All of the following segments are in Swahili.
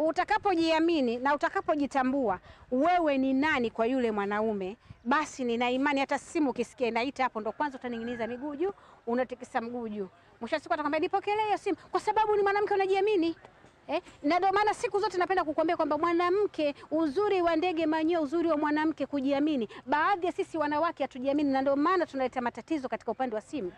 utakapojiamini na utakapojitambua wewe ni nani kwa yule mwanaume, basi nina imani hata simu ukisikia inaita hapo, ndo kwanza utaning'iniza miguu juu, unatikisa mguu juu. Mwisho wa siku atakwambia nipokelee hiyo simu, kwa sababu ni mwanamke unajiamini. Eh, na ndio maana siku zote napenda kukuambia kwamba mwanamke, uzuri wa ndege manyoya, uzuri wa mwanamke kujiamini. Baadhi ya sisi wanawake hatujiamini, na ndio maana tunaleta matatizo katika upande wa simu.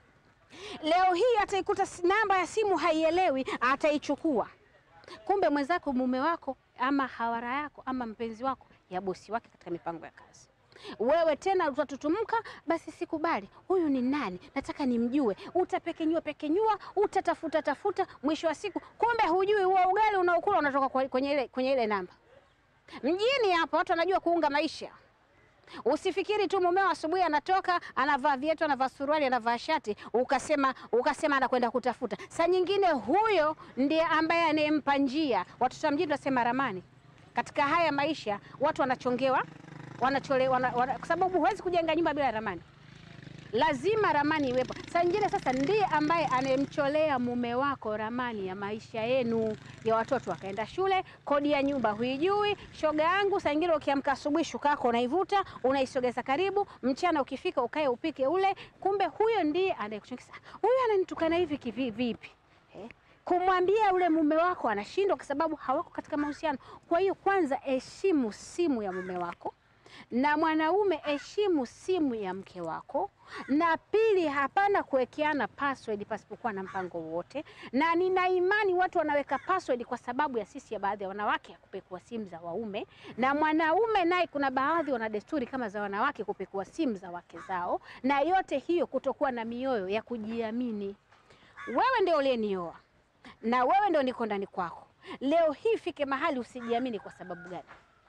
Leo hii ataikuta si- namba ya simu haielewi, ataichukua. Kumbe mwenzako, mume wako, ama hawara yako, ama mpenzi wako ya bosi wake katika mipango ya kazi. Wewe tena utatutumka, basi sikubali. Huyu ni nani? Nataka nimjue. Utapekenyua pekenyua, utatafuta tafuta, mwisho wa siku kumbe hujui huo ugali unaokula unatoka kwa- kwenye ile, kwenye ile namba. Mjini hapa watu wanajua kuunga maisha. Usifikiri tu mumeo asubuhi anatoka anavaa viatu, anavaa suruali, anavaa shati, ukasema ukasema anakwenda kutafuta. Saa nyingine huyo ndiye ambaye anayempa njia. Watoto wa mjini tunasema ramani. Katika haya maisha watu wanachongewa, wanachole, wana, wana, kwa sababu huwezi kujenga nyumba bila ramani lazima ramani iwepo. Saa nyingine sasa ndiye ambaye anayemcholea mume wako ramani ya maisha yenu, ya watoto wakaenda shule, kodi ya nyumba huijui. Shoga yangu, saa nyingine ukiamka asubuhi, shuka yako unaivuta, unaisogeza karibu, mchana ukifika ukae upike ule. Kumbe huyo ndiye anayekuchongesa. Huyu ananitukana hivi kivi vipi? Eh? Kumwambia ule mume wako anashindwa kwa sababu hawako katika mahusiano. Kwa hiyo kwanza heshimu simu ya mume wako na mwanaume heshimu simu ya mke wako, na pili, hapana kuwekeana password pasipokuwa na mpango wowote. Na nina imani watu wanaweka password kwa sababu ya sisi ya baadhi ya wanawake ya kupekua simu za waume, na mwanaume naye kuna baadhi wana desturi kama za wanawake kupekua simu za wake zao, na yote hiyo kutokuwa na mioyo ya kujiamini. Wewe ndio uliyenioa na wewe ndio niko ndani kwako. Leo hii fike mahali usijiamini kwa sababu gani?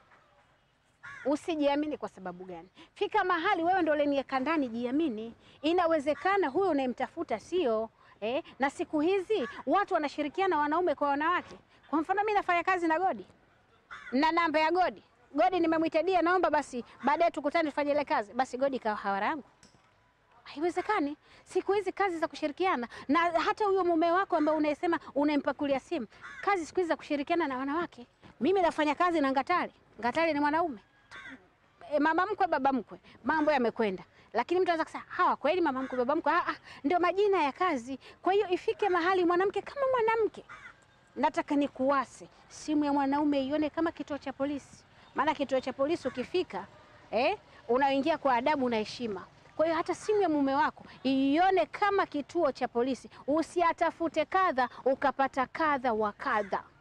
Usijiamini kwa sababu gani? Fika mahali wewe ndio uliniweka ndani, jiamini. Inawezekana huyo unayemtafuta sio eh. Na siku hizi watu wanashirikiana wanaume kwa wanawake. Kwa mfano mimi nafanya kazi na Godi na namba ya Godi, Godi nimemwita dia, naomba basi baadaye tukutane tufanye ile kazi, basi Godi kawa hawara yangu. Haiwezekani. Siku hizi kazi za kushirikiana, na hata huyo mume wako ambaye unayesema unampakulia simu, kazi siku hizi za kushirikiana na wanawake. Mimi nafanya kazi na Ngatali, Ngatali ni mwanaume e, mama mkwe baba mkwe, mambo yamekwenda. Lakini mtu anaweza kusema hawa kweli mama mkwe baba mkwe, ah, ah, ndio majina ya kazi. Kwa hiyo ifike mahali mwanamke kama mwanamke, nataka nikuwase simu ya mwanaume ione kama kituo cha polisi, maana kituo cha polisi ukifika, eh, unaingia kwa adabu na heshima. Kwa hiyo hata simu ya mume wako ione kama kituo cha polisi, usiatafute kadha ukapata kadha wa kadha.